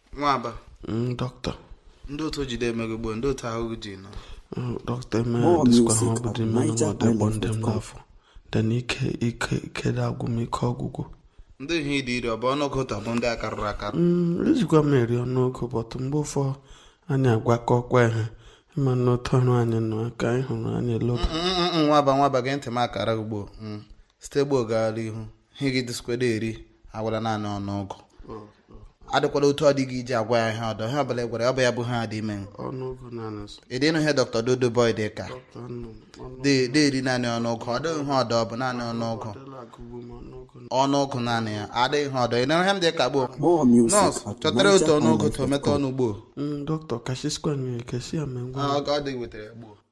nwaba Mm, dọkịta ndị otu jide emego gboo ndị otu ahụ ji nọ Mm, dọkịta eme More diskwa ha music ọ bụ at dị mmanụ ma ọ dị gbọ ndị m nigerhighlife.com. n'afọ den ike ike ike dị agwụ m ike ọgwụgwụ ndị ihe ịdị iri ọ bụ ọnụọgụ taa bụ ndị akarụrụ akarụ Mm, ejikwa m eri ọnụogo bọtụ mgbe ụfọ anyị agwakọkwa ihe ịma na otu ọrụ anyị nọ ka anyị hụrụ anyị eloba Mm, mm, mm, nwaba nwaba gị ntị m akara gị gboo Mm. site gboo gaara ihu ihe gị dịskwado eri agwara naanị ọnụọgụ adịkwala otu ọ dịghị iji agwa ya ihe ọdọ ihe ọbụla ị gwara ya ọ bụ ya bụ ha dị ime ọnụogo naanị so ịdị ịnụ ihe dọkịta dodo boy dị ka dọkịta nọ ọnụ dị dị eri naanị ọnụọgụ ọ dịghị ihe ọdọ ọ bụ naanị ọnụọgụ ọdịla agụgbu m ọnụogo ọnụọgụ naanị ya adịghị ihe ọdọ ị nụrụ ihe m dị ka gboo More music nọọsụ at chọtara otu ọnụọgụ tụ ometa nigerhighlife.com. ọnụ gboo Mm, dọkịta kashiskwa nwere kesi ya mee ngwa ọ ọ dị wetara gboo